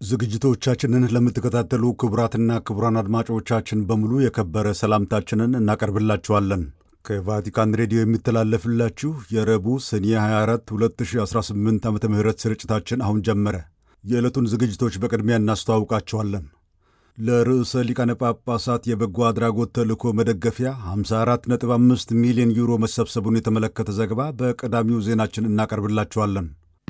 ዝግጅቶቻችንን ለምትከታተሉ ክቡራትና ክቡራን አድማጮቻችን በሙሉ የከበረ ሰላምታችንን እናቀርብላችኋለን። ከቫቲካን ሬዲዮ የሚተላለፍላችሁ የረቡዕ ሰኔ 24 2018 ዓ ም ስርጭታችን አሁን ጀመረ። የዕለቱን ዝግጅቶች በቅድሚያ እናስተዋውቃችኋለን። ለርዕሰ ሊቃነ ጳጳሳት የበጎ አድራጎት ተልእኮ መደገፊያ 54.5 ሚሊዮን ዩሮ መሰብሰቡን የተመለከተ ዘገባ በቀዳሚው ዜናችን እናቀርብላችኋለን።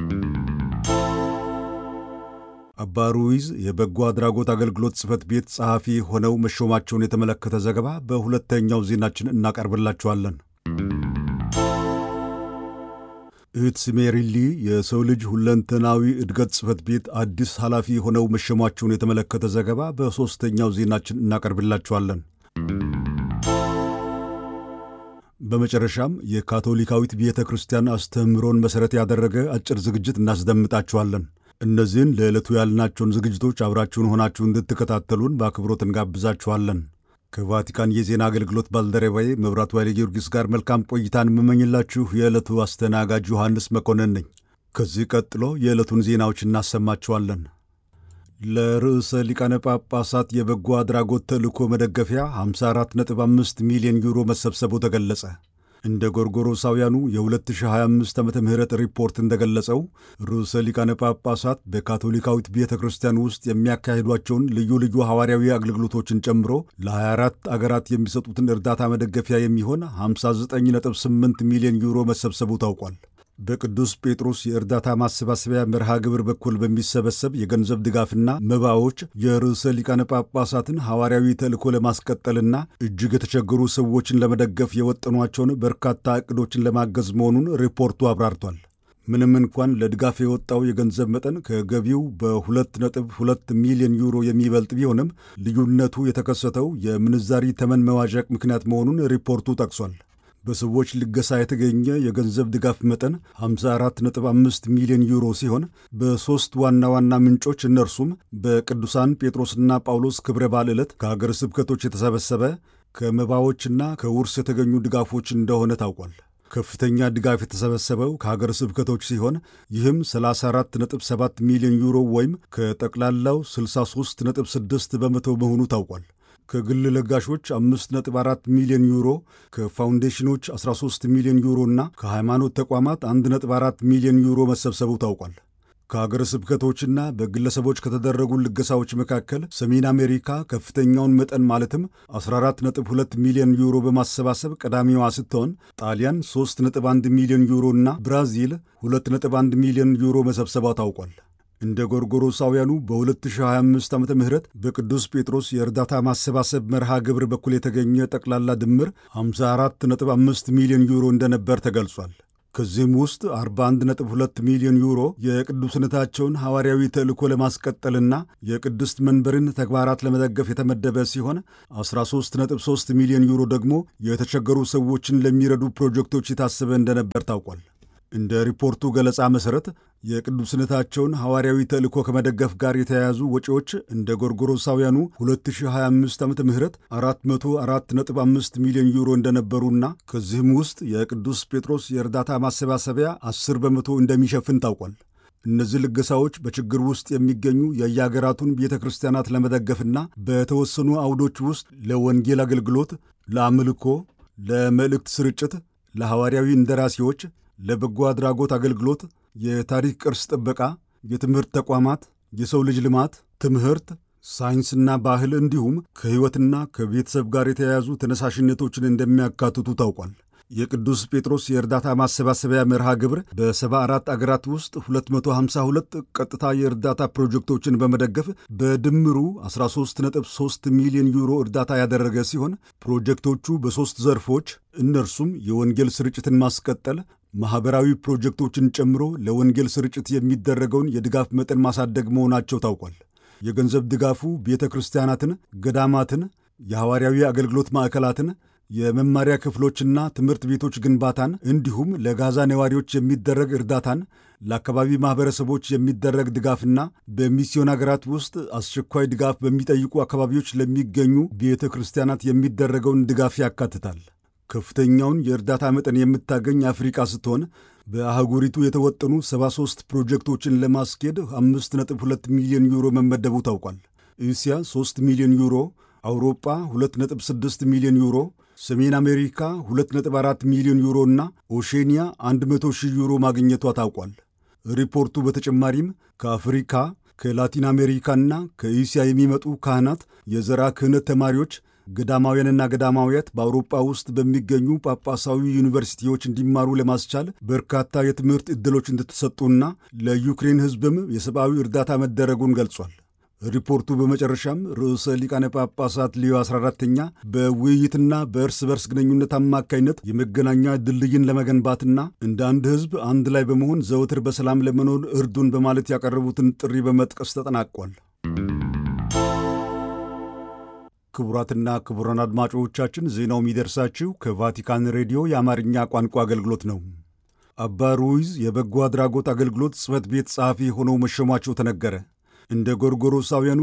አባ ሩይዝ የበጎ አድራጎት አገልግሎት ጽሕፈት ቤት ጸሐፊ ሆነው መሾማቸውን የተመለከተ ዘገባ በሁለተኛው ዜናችን እናቀርብላችኋለን። እህት ስሜሪሊ የሰው ልጅ ሁለንተናዊ እድገት ጽሕፈት ቤት አዲስ ኃላፊ ሆነው መሾማቸውን የተመለከተ ዘገባ በሦስተኛው ዜናችን እናቀርብላችኋለን። በመጨረሻም የካቶሊካዊት ቤተ ክርስቲያን አስተምህሮን መሠረት ያደረገ አጭር ዝግጅት እናስደምጣችኋለን። እነዚህን ለዕለቱ ያልናቸውን ዝግጅቶች አብራችሁን ሆናችሁ እንድትከታተሉን በአክብሮት እንጋብዛችኋለን። ከቫቲካን የዜና አገልግሎት ባልደረባዬ መብራቱ ኃይለ ጊዮርጊስ ጋር መልካም ቆይታን የምመኝላችሁ የዕለቱ አስተናጋጅ ዮሐንስ መኮንን ነኝ። ከዚህ ቀጥሎ የዕለቱን ዜናዎች እናሰማችኋለን። ለርዕሰ ሊቃነ ጳጳሳት የበጎ አድራጎት ተልእኮ መደገፊያ 54.5 ሚሊዮን ዩሮ መሰብሰቡ ተገለጸ። እንደ ጎርጎሮሳውያኑ የ2025 ዓ ም ሪፖርት እንደገለጸው ርዕሰ ሊቃነ ጳጳሳት በካቶሊካዊት ቤተ ክርስቲያን ውስጥ የሚያካሂዷቸውን ልዩ ልዩ ሐዋርያዊ አገልግሎቶችን ጨምሮ ለ24 አገራት የሚሰጡትን እርዳታ መደገፊያ የሚሆን 59.8 ሚሊዮን ዩሮ መሰብሰቡ ታውቋል። በቅዱስ ጴጥሮስ የእርዳታ ማሰባሰቢያ መርሃ ግብር በኩል በሚሰበሰብ የገንዘብ ድጋፍና መባዎች የርዕሰ ሊቃነ ጳጳሳትን ሐዋርያዊ ተልእኮ ለማስቀጠልና እጅግ የተቸገሩ ሰዎችን ለመደገፍ የወጠኗቸውን በርካታ ዕቅዶችን ለማገዝ መሆኑን ሪፖርቱ አብራርቷል። ምንም እንኳን ለድጋፍ የወጣው የገንዘብ መጠን ከገቢው በ2.2 ሚሊዮን ዩሮ የሚበልጥ ቢሆንም ልዩነቱ የተከሰተው የምንዛሪ ተመን መዋዠቅ ምክንያት መሆኑን ሪፖርቱ ጠቅሷል። በሰዎች ልገሳ የተገኘ የገንዘብ ድጋፍ መጠን 54.5 ሚሊዮን ዩሮ ሲሆን በሦስት ዋና ዋና ምንጮች እነርሱም በቅዱሳን ጴጥሮስና ጳውሎስ ክብረ በዓል ዕለት ከአገር ስብከቶች የተሰበሰበ ከመባዎችና ከውርስ የተገኙ ድጋፎች እንደሆነ ታውቋል። ከፍተኛ ድጋፍ የተሰበሰበው ከሀገር ስብከቶች ሲሆን ይህም 34.7 ሚሊዮን ዩሮ ወይም ከጠቅላላው 63.6 በመቶ መሆኑ ታውቋል። ከግል ለጋሾች 5.4 ሚሊዮን ዩሮ፣ ከፋውንዴሽኖች 13 ሚሊዮን ዩሮ እና ከሃይማኖት ተቋማት 1.4 ሚሊዮን ዩሮ መሰብሰቡ ታውቋል። ከሀገረ ስብከቶችና በግለሰቦች ከተደረጉ ልገሳዎች መካከል ሰሜን አሜሪካ ከፍተኛውን መጠን ማለትም 14.2 ሚሊዮን ዩሮ በማሰባሰብ ቀዳሚዋ ስትሆን ጣሊያን 3.1 ሚሊዮን ዩሮ እና ብራዚል 2.1 ሚሊዮን ዩሮ መሰብሰቧ ታውቋል። እንደ ጎርጎሮሳውያኑ በ2025 ዓ ም በቅዱስ ጴጥሮስ የእርዳታ ማሰባሰብ መርሃ ግብር በኩል የተገኘ ጠቅላላ ድምር 54.5 ሚሊዮን ዩሮ እንደነበር ተገልጿል። ከዚህም ውስጥ 41.2 ሚሊዮን ዩሮ የቅዱስነታቸውን ሐዋርያዊ ተልእኮ ለማስቀጠልና የቅድስት መንበርን ተግባራት ለመደገፍ የተመደበ ሲሆን 13.3 ሚሊዮን ዩሮ ደግሞ የተቸገሩ ሰዎችን ለሚረዱ ፕሮጀክቶች የታሰበ እንደነበር ታውቋል። እንደ ሪፖርቱ ገለጻ መሠረት የቅዱስነታቸውን ሐዋርያዊ ተልእኮ ከመደገፍ ጋር የተያያዙ ወጪዎች እንደ ጎርጎሮሳውያኑ 2025 ዓ ም 404.5 ሚሊዮን ዩሮ እንደነበሩና ከዚህም ውስጥ የቅዱስ ጴጥሮስ የእርዳታ ማሰባሰቢያ 10 በመቶ እንደሚሸፍን ታውቋል። እነዚህ ልገሳዎች በችግር ውስጥ የሚገኙ የየአገራቱን ቤተ ክርስቲያናት ለመደገፍና በተወሰኑ አውዶች ውስጥ ለወንጌል አገልግሎት፣ ለአምልኮ፣ ለመልእክት ስርጭት፣ ለሐዋርያዊ እንደራሴዎች ለበጎ አድራጎት አገልግሎት፣ የታሪክ ቅርስ ጥበቃ፣ የትምህርት ተቋማት፣ የሰው ልጅ ልማት፣ ትምህርት፣ ሳይንስና ባህል እንዲሁም ከሕይወትና ከቤተሰብ ጋር የተያያዙ ተነሳሽነቶችን እንደሚያካትቱ ታውቋል። የቅዱስ ጴጥሮስ የእርዳታ ማሰባሰቢያ መርሃ ግብር በ74 አገራት ውስጥ 252 ቀጥታ የእርዳታ ፕሮጀክቶችን በመደገፍ በድምሩ 13.3 ሚሊዮን ዩሮ እርዳታ ያደረገ ሲሆን ፕሮጀክቶቹ በሦስት ዘርፎች እነርሱም የወንጌል ስርጭትን ማስቀጠል ማኅበራዊ ፕሮጀክቶችን ጨምሮ ለወንጌል ስርጭት የሚደረገውን የድጋፍ መጠን ማሳደግ መሆናቸው ታውቋል። የገንዘብ ድጋፉ ቤተ ክርስቲያናትን፣ ገዳማትን፣ የሐዋርያዊ አገልግሎት ማዕከላትን የመማሪያ ክፍሎችና ትምህርት ቤቶች ግንባታን እንዲሁም ለጋዛ ነዋሪዎች የሚደረግ እርዳታን ለአካባቢ ማኅበረሰቦች የሚደረግ ድጋፍና በሚስዮን አገራት ውስጥ አስቸኳይ ድጋፍ በሚጠይቁ አካባቢዎች ለሚገኙ ቤተ ክርስቲያናት የሚደረገውን ድጋፍ ያካትታል። ከፍተኛውን የእርዳታ መጠን የምታገኝ አፍሪቃ ስትሆን በአህጉሪቱ የተወጠኑ 73 ፕሮጀክቶችን ለማስኬድ 5.2 ሚሊዮን ዩሮ መመደቡ ታውቋል። እስያ 3 ሚሊዮን ዩሮ፣ አውሮፓ 2.6 ሚሊዮን ዩሮ፣ ሰሜን አሜሪካ 2.4 ሚሊዮን ዩሮ እና ኦሼኒያ 100 ሺህ ዩሮ ማግኘቷ ታውቋል። ሪፖርቱ በተጨማሪም ከአፍሪካ ከላቲን አሜሪካና ከእስያ የሚመጡ ካህናት፣ የዘራ ክህነት ተማሪዎች፣ ገዳማውያንና ገዳማውያት በአውሮፓ ውስጥ በሚገኙ ጳጳሳዊ ዩኒቨርሲቲዎች እንዲማሩ ለማስቻል በርካታ የትምህርት ዕድሎች እንደተሰጡና ለዩክሬን ሕዝብም የሰብአዊ እርዳታ መደረጉን ገልጿል። ሪፖርቱ በመጨረሻም ርዕሰ ሊቃነ ጳጳሳት ሊዮ 14ተኛ በውይይትና በእርስ በርስ ግንኙነት አማካይነት የመገናኛ ድልድይን ለመገንባትና እንደ አንድ ሕዝብ አንድ ላይ በመሆን ዘወትር በሰላም ለመኖር እርዱን በማለት ያቀረቡትን ጥሪ በመጥቀስ ተጠናቋል። ክቡራትና ክቡራን አድማጮቻችን ዜናው የሚደርሳችሁ ከቫቲካን ሬዲዮ የአማርኛ ቋንቋ አገልግሎት ነው። አባ ሩይዝ የበጎ አድራጎት አገልግሎት ጽሕፈት ቤት ጸሐፊ ሆነው መሾማቸው ተነገረ። እንደ ጎርጎሮሳውያኑ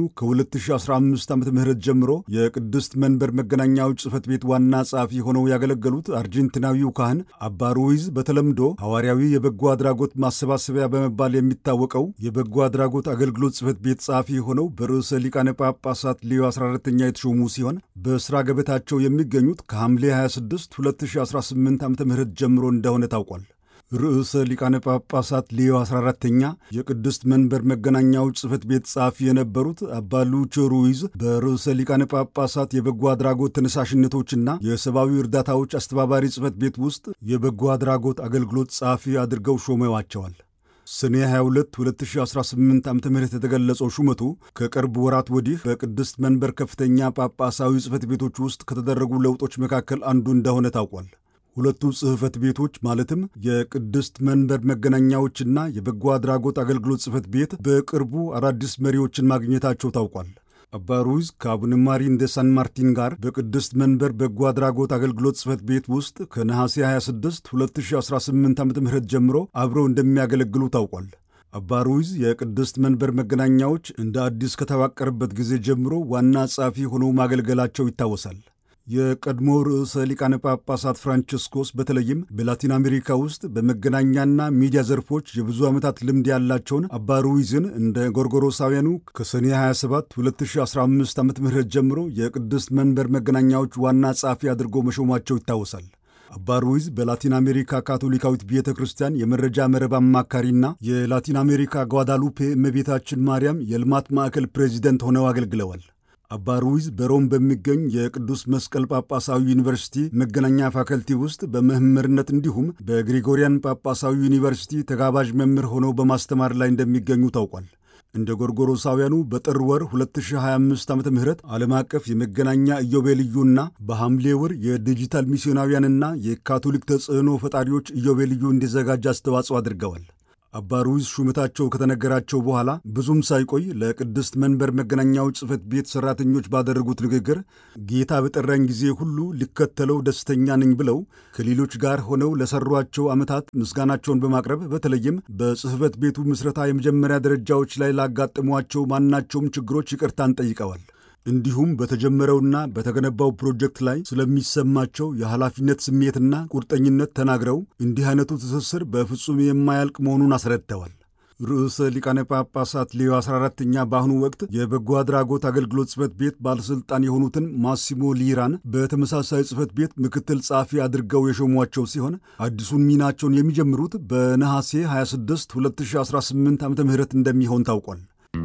ከ2015 ዓ ም ጀምሮ የቅድስት መንበር መገናኛዎች ጽሕፈት ቤት ዋና ጸሐፊ ሆነው ያገለገሉት አርጀንቲናዊው ካህን አባ ሩይዝ በተለምዶ ሐዋርያዊ የበጎ አድራጎት ማሰባሰቢያ በመባል የሚታወቀው የበጎ አድራጎት አገልግሎት ጽሕፈት ቤት ጸሐፊ ሆነው በርዕሰ ሊቃነ ጳጳሳት ሌዮ 14ኛ የተሾሙ ሲሆን በሥራ ገበታቸው የሚገኙት ከሐምሌ 26 2018 ዓ ም ጀምሮ እንደሆነ ታውቋል። ርዕሰ ሊቃነ ጳጳሳት ሌዮ 14ተኛ የቅድስት መንበር መገናኛዎች ጽሕፈት ቤት ጸሐፊ የነበሩት አባ ሉቾ ሩይዝ በርዕሰ ሊቃነ ጳጳሳት የበጎ አድራጎት ተነሳሽነቶችና የሰብአዊ እርዳታዎች አስተባባሪ ጽሕፈት ቤት ውስጥ የበጎ አድራጎት አገልግሎት ጸሐፊ አድርገው ሾመዋቸዋል። ሰኔ 22 2018 ዓ ም የተገለጸው ሹመቱ ከቅርብ ወራት ወዲህ በቅድስት መንበር ከፍተኛ ጳጳሳዊ ጽሕፈት ቤቶች ውስጥ ከተደረጉ ለውጦች መካከል አንዱ እንደሆነ ታውቋል። ሁለቱ ጽሕፈት ቤቶች ማለትም የቅድስት መንበር መገናኛዎችና የበጎ አድራጎት አገልግሎት ጽሕፈት ቤት በቅርቡ አዳዲስ መሪዎችን ማግኘታቸው ታውቋል። አባ ሩይዝ ከአቡነ ማሪን ደ ሳን ማርቲን ጋር በቅድስት መንበር በጎ አድራጎት አገልግሎት ጽሕፈት ቤት ውስጥ ከነሐሴ 26 2018 ዓ ም ጀምሮ አብረው እንደሚያገለግሉ ታውቋል። አባ ሩይዝ የቅድስት መንበር መገናኛዎች እንደ አዲስ ከተዋቀረበት ጊዜ ጀምሮ ዋና ጸሐፊ ሆነው ማገልገላቸው ይታወሳል። የቀድሞ ርዕሰ ሊቃነ ጳጳሳት ፍራንቺስኮስ በተለይም በላቲን አሜሪካ ውስጥ በመገናኛና ሚዲያ ዘርፎች የብዙ ዓመታት ልምድ ያላቸውን አባ ሩይዝን እንደ ጎርጎሮሳውያኑ ከሰኔ 27 2015 ዓ ም ጀምሮ የቅድስት መንበር መገናኛዎች ዋና ጸሐፊ አድርጎ መሾማቸው ይታወሳል። አባ ሩይዝ በላቲን አሜሪካ ካቶሊካዊት ቤተ ክርስቲያን የመረጃ መረብ አማካሪና የላቲን አሜሪካ ጓዳሉፔ እመቤታችን ማርያም የልማት ማዕከል ፕሬዚደንት ሆነው አገልግለዋል። አባ ሩይዝ በሮም በሚገኝ የቅዱስ መስቀል ጳጳሳዊ ዩኒቨርሲቲ መገናኛ ፋከልቲ ውስጥ በመምህርነት እንዲሁም በግሪጎሪያን ጳጳሳዊ ዩኒቨርሲቲ ተጋባዥ መምህር ሆነው በማስተማር ላይ እንደሚገኙ ታውቋል። እንደ ጎርጎሮሳውያኑ በጥር ወር 2025 ዓ ም ዓለም አቀፍ የመገናኛ ኢዮቤልዩና በሐምሌ ወር የዲጂታል ሚስዮናውያንና የካቶሊክ ተጽዕኖ ፈጣሪዎች ኢዮቤልዩ እንዲዘጋጅ አስተዋጽኦ አድርገዋል። አባ ሩይዝ ሹመታቸው ከተነገራቸው በኋላ ብዙም ሳይቆይ ለቅድስት መንበር መገናኛዎች ጽሕፈት ቤት ሠራተኞች ባደረጉት ንግግር ጌታ በጠራኝ ጊዜ ሁሉ ሊከተለው ደስተኛ ነኝ ብለው ከሌሎች ጋር ሆነው ለሠሯቸው ዓመታት ምስጋናቸውን በማቅረብ በተለይም በጽሕፈት ቤቱ ምስረታ የመጀመሪያ ደረጃዎች ላይ ላጋጠሟቸው ማናቸውም ችግሮች ይቅርታን ጠይቀዋል። እንዲሁም በተጀመረውና በተገነባው ፕሮጀክት ላይ ስለሚሰማቸው የኃላፊነት ስሜትና ቁርጠኝነት ተናግረው እንዲህ አይነቱ ትስስር በፍጹም የማያልቅ መሆኑን አስረድተዋል። ርዕሰ ሊቃነ ጳጳሳት ሌዮ 14ኛ በአሁኑ ወቅት የበጎ አድራጎት አገልግሎት ጽሕፈት ቤት ባለሥልጣን የሆኑትን ማሲሞ ሊራን በተመሳሳይ ጽሕፈት ቤት ምክትል ጸሐፊ አድርገው የሾሟቸው ሲሆን አዲሱን ሚናቸውን የሚጀምሩት በነሐሴ 26 2018 ዓ ም እንደሚሆን ታውቋል።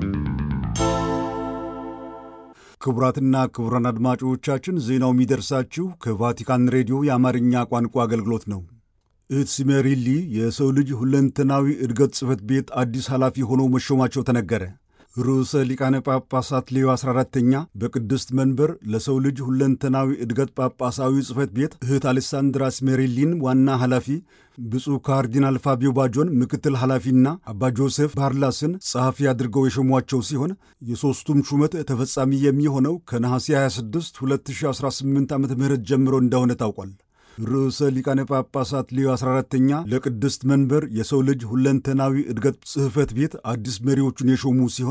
ክቡራትና ክቡራን አድማጮቻችን ዜናው የሚደርሳችሁ ከቫቲካን ሬዲዮ የአማርኛ ቋንቋ አገልግሎት ነው። እህት ሲሜሪሊ የሰው ልጅ ሁለንተናዊ እድገት ጽሕፈት ቤት አዲስ ኃላፊ ሆነው መሾማቸው ተነገረ። ርዕሰ ሊቃነ ጳጳሳት ሌዮ 14ተኛ በቅድስት መንበር ለሰው ልጅ ሁለንተናዊ እድገት ጳጳሳዊ ጽሕፈት ቤት እህት አሌሳንድራ ሲሜሪሊን ዋና ኃላፊ፣ ብፁዕ ካርዲናል ፋቢዮ ባጆን ምክትል ኃላፊና አባ ጆሴፍ ባርላስን ጸሐፊ አድርገው የሾሟቸው ሲሆን የሦስቱም ሹመት ተፈጻሚ የሚሆነው ከነሐሴ 26 2018 ዓ ም ጀምሮ እንደሆነ ታውቋል። ርዕሰ ሊቃነ ጳጳሳት ሌዮ 14ተኛ ለቅድስት መንበር የሰው ልጅ ሁለንተናዊ እድገት ጽሕፈት ቤት አዲስ መሪዎቹን የሾሙ ሲሆን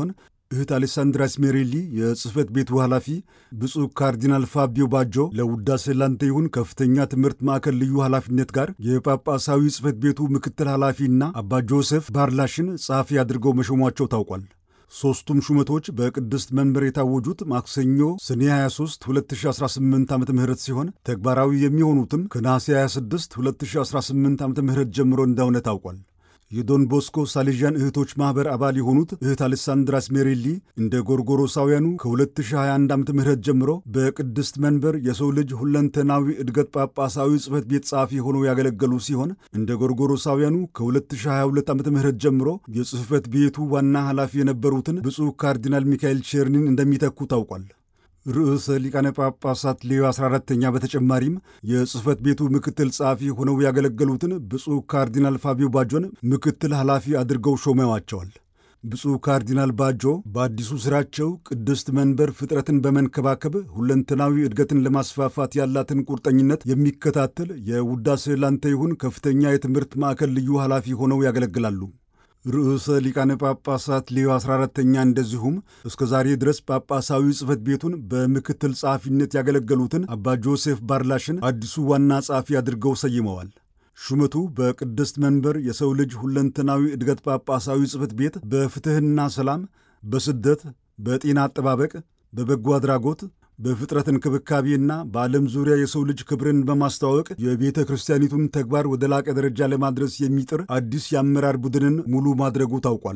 እህት አሌሳንድራ ስሜሬሊ የጽሕፈት ቤቱ ኃላፊ፣ ብፁዕ ካርዲናል ፋቢዮ ባጆ ለውዳሴ ላንተ ይሁን ከፍተኛ ትምህርት ማዕከል ልዩ ኃላፊነት ጋር የጳጳሳዊ ጽሕፈት ቤቱ ምክትል ኃላፊና አባ ጆሴፍ ባርላሽን ጸሐፊ አድርገው መሾሟቸው ታውቋል። ሦስቱም ሹመቶች በቅድስት መንበር የታወጁት ማክሰኞ ሰኔ 23 2018 ዓ ም ሲሆን ተግባራዊ የሚሆኑትም ከነሐሴ 26 2018 ዓ ም ጀምሮ እንደሆነ ታውቋል። የዶን ቦስኮ ሳሌዣን እህቶች ማኅበር አባል የሆኑት እህት አሌሳንድራስ ሜሬሊ እንደ ጎርጎሮሳውያኑ ከ2021 ዓ ም ጀምሮ በቅድስት መንበር የሰው ልጅ ሁለንተናዊ እድገት ጳጳሳዊ ጽሕፈት ቤት ጸሐፊ ሆነው ያገለገሉ ሲሆን እንደ ጎርጎሮሳውያኑ ከ2022 ዓ ም ጀምሮ የጽሕፈት ቤቱ ዋና ኃላፊ የነበሩትን ብፁዕ ካርዲናል ሚካኤል ቼርኒን እንደሚተኩ ታውቋል። ርዕሰ ሊቃነ ጳጳሳት ሌዮ 14ተኛ በተጨማሪም የጽሕፈት ቤቱ ምክትል ጸሐፊ ሆነው ያገለገሉትን ብፁዕ ካርዲናል ፋቢዮ ባጆን ምክትል ኃላፊ አድርገው ሾመዋቸዋል። ብፁዕ ካርዲናል ባጆ በአዲሱ ሥራቸው ቅድስት መንበር ፍጥረትን በመንከባከብ ሁለንተናዊ እድገትን ለማስፋፋት ያላትን ቁርጠኝነት የሚከታተል የውዳሴ ላንተ ይሁን ከፍተኛ የትምህርት ማዕከል ልዩ ኃላፊ ሆነው ያገለግላሉ። ርዕሰ ሊቃነ ጳጳሳት ሌዮ 14ተኛ እንደዚሁም እስከ ዛሬ ድረስ ጳጳሳዊ ጽሕፈት ቤቱን በምክትል ጸሐፊነት ያገለገሉትን አባ ጆሴፍ ባርላሽን አዲሱ ዋና ጸሐፊ አድርገው ሰይመዋል። ሹመቱ በቅድስት መንበር የሰው ልጅ ሁለንተናዊ እድገት ጳጳሳዊ ጽሕፈት ቤት በፍትሕና ሰላም፣ በስደት፣ በጤና አጠባበቅ፣ በበጎ አድራጎት በፍጥረት እንክብካቤና በዓለም ዙሪያ የሰው ልጅ ክብርን በማስተዋወቅ የቤተ ክርስቲያኒቱን ተግባር ወደ ላቀ ደረጃ ለማድረስ የሚጥር አዲስ የአመራር ቡድንን ሙሉ ማድረጉ ታውቋል።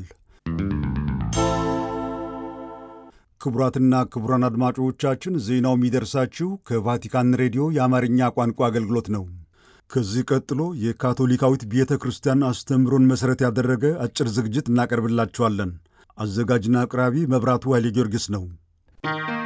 ክቡራትና ክቡራን አድማጮቻችን ዜናው የሚደርሳችሁ ከቫቲካን ሬዲዮ የአማርኛ ቋንቋ አገልግሎት ነው። ከዚህ ቀጥሎ የካቶሊካዊት ቤተ ክርስቲያን አስተምህሮን መሠረት ያደረገ አጭር ዝግጅት እናቀርብላችኋለን። አዘጋጅና አቅራቢ መብራቱ ኃይሌ ጊዮርጊስ ነው።